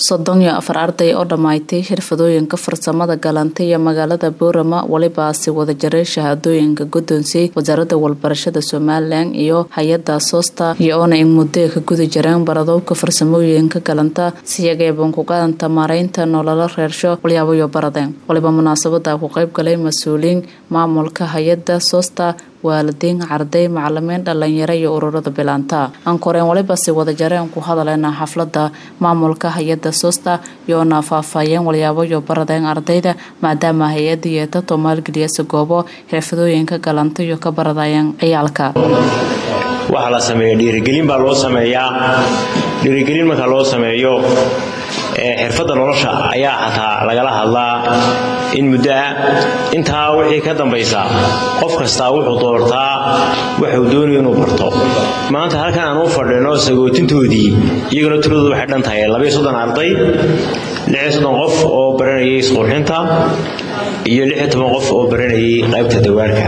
soddon iyo afar arday oo dhammaystay xirfadooyinka farsamada galanta iyo magaalada boorama welibaasi wadajaray shahaadooyinka guddoonsiyey wasaaradda walbarashada somalilan iyo hay-adda soosta iyo oona in muddo ka guda jireen baradowka farsamooyinka galanta siyageeban ku qadanta maaraynta nololo reersho walyaabayo baradeen waliba munaasabada ku qayb galay mas-uuliyiin maamulka hay-adda soosta waalidiin carday macalimiin dhalinyaro iyo ururada bilaanta ankoreen walibasi wadajareen ku hadaleena xaflada maamulka hay-ada soosta iyoona faahfaahiyeen walyaabayo baradeen ardayda maadaama hay-ada yeetato maalgeliyasa goobo xirfadooyinka galanta iyo ka baradayeen ciyaalka waxaa la sameeya dhiirigelin baa loo sameeyaa dhiirigelin marka loo sameeyo xirfadda nolosha ayaa xataa lagala hadlaa in muddo ah intaa wixii ka dambaysa qof kastaa wuxuu doortaa waxuu doonayo inuu barto maanta halkan aan u fadhino sagootintoodii iyaguna tiradoodu waxay dhan tahay labaiyo soddon arday lixiyo soddon qof oo baranayay isqurxinta iyo lixiyo toban qof oo baranayay qaybta dawaarka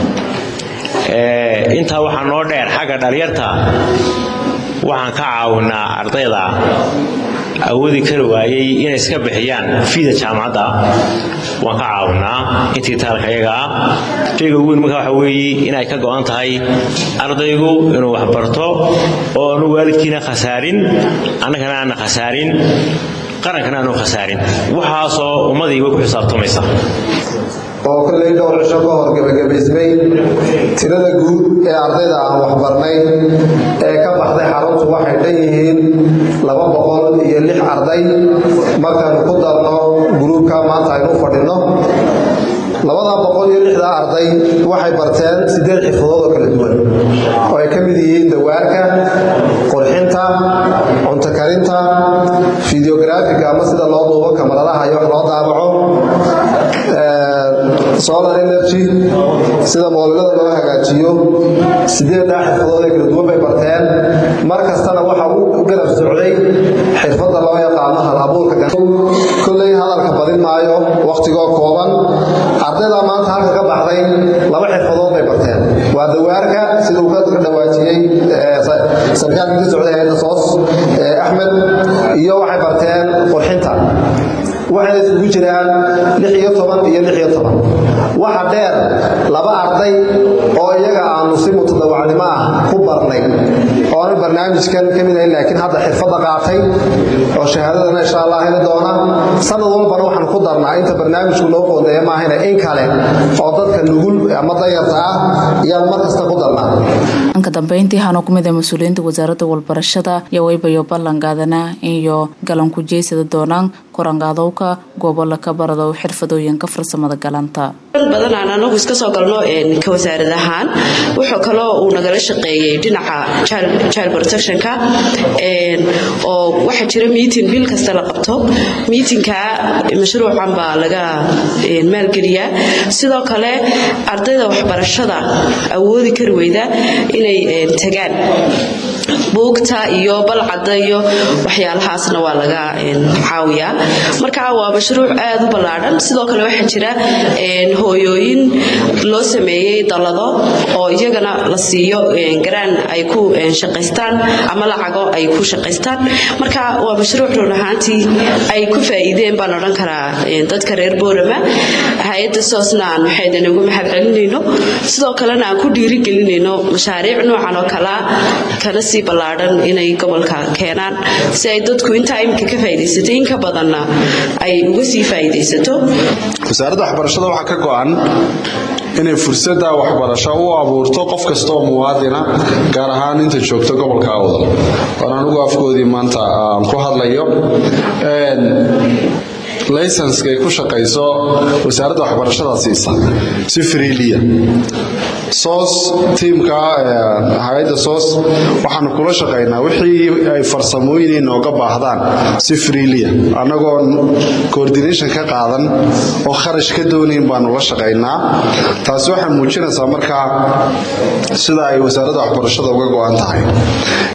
intaa waxaa noo dheer xagga dhalinyarta waxaan ka caawinaa ardayda awoodi kari waayey inay iska bixiyaan fiida jaamacadda waan ka caawinaa intii taalka iyaga ah shayga ugu weyn marka waxa weeye inay ka go'an tahay ardaygu inuu wax barto oo aanu waalidkiina khasaarin annagana aana khasaarin qarankana aanu khasaarin waxaasoo ummadii way ku xisaabtamaysa oo kolley dhowr cisho ka hor gebagabaysmay tirada guud ee ardayda aan waxbarnay ee ka baxday xaruntu waxay dhan yihiin laba boqol iyo lix arday markaanu ku darno guruubka maanta aynu fadhinno labada boqol iyo lixda arday waxay barteen siddeed xirfadood oo kala duwan oo ay ka mid yihiin dawaarka qurxinta cunto karinta fideografiga ama sida loo duubo kamaradaha iyo wax loo daabaco solar energy sida moolilada loo hagaajiyo sideeddaa xirfadood ee kala duwan bay barteen mar kastana waxa u garab socday xirfadda loo yaqaano hal abuurka kolley hadalka badin maayo wakhtigoo kooban ardayda maanta halka ka baxday laba xirfadood bay barteen waa dawaarka sida uu ka dhawaajiyey sarkaalkii ka socday hayadda soos axmed iyo waxay barteen qurxinta waxayna isugu jiraan lix iyo toban iyo lix iyo toban waxa dheer laba arday oo iyaga aanu si mutadawacnimo ah ku barnay oona barnaamijkan ka mid ahayn laakiin hadda xirfadda qaatay oo shahaadadana insha allah heli doona sanad walbana waxaan ku darnaa inta barnaamijku loo qoondeeya maahayna in kale oo dadka nugul ama dayarta ah ayaan mar kasta ku darnaa anka dambeyntii waxaanu ku mid ah mas-uuliyiinta wasaaradda walbarashada iyo weybayo ballanqaadana iyo galanku jeysada doonaan korangaadowka gobola ka baradow xirfadooyinka farsamada galanta badan aan anagu iska soo galno ka wasaarad ahaan wuxuu kaloo uu nagala shaqeeyey dhinaca child protectionka oo waxaa jira meeting bil kasta la qabto meetingka mashruucan baa laga maalgeliyaa sidoo kale ardayda waxbarashada awoodi kari weyda inay tagaan buugta iyo balcadda iyo waxyaalahaasna waa laga caawiyaa marka waa mashruuc aad u ballaadhan sidoo kale waxaa jira hooyooyin loo sameeyey dallado oo iyagana la siiyo garaan ay ku shaqaystaan ama lacago ay ku shaqaystaan marka waa mashruuc run ahaantii ay ku faa'iideen baan odhan karaa dadka reer boorama hay-adda soosna aan waxaydan ugu mahad celinayno sidoo kalena aan ku dhiirigelinayno mashaariic noocan oo kalea kana sii ballaadhan inay gobolka keenaan si ay dadku intaa iminka ka faa'iidaysatay in ka badanna ay uga sii faa'iidaysato wasaaradda waxbarashada waxaa ka go-an inay fursadda waxbarasho u abuurto qof kasta oo muwaadina gaar ahaan inta joogta gobolka awdal oon anigu afkoodii maanta aan ku hadlayo laysanska ay ku shaqayso wasaaradda waxbarashada siisa si friiliya soos tiimka hay-adda soos waxaanu kula shaqaynaa wixii ay farsamooyin inooga baahdaan si friiliya annagoo coordination ka qaadan oo kharash ka doonayn baanu la shaqaynaa taasi waxay muujinaysaa markaa sida ay wasaaradda waxbarashada uga go-an tahay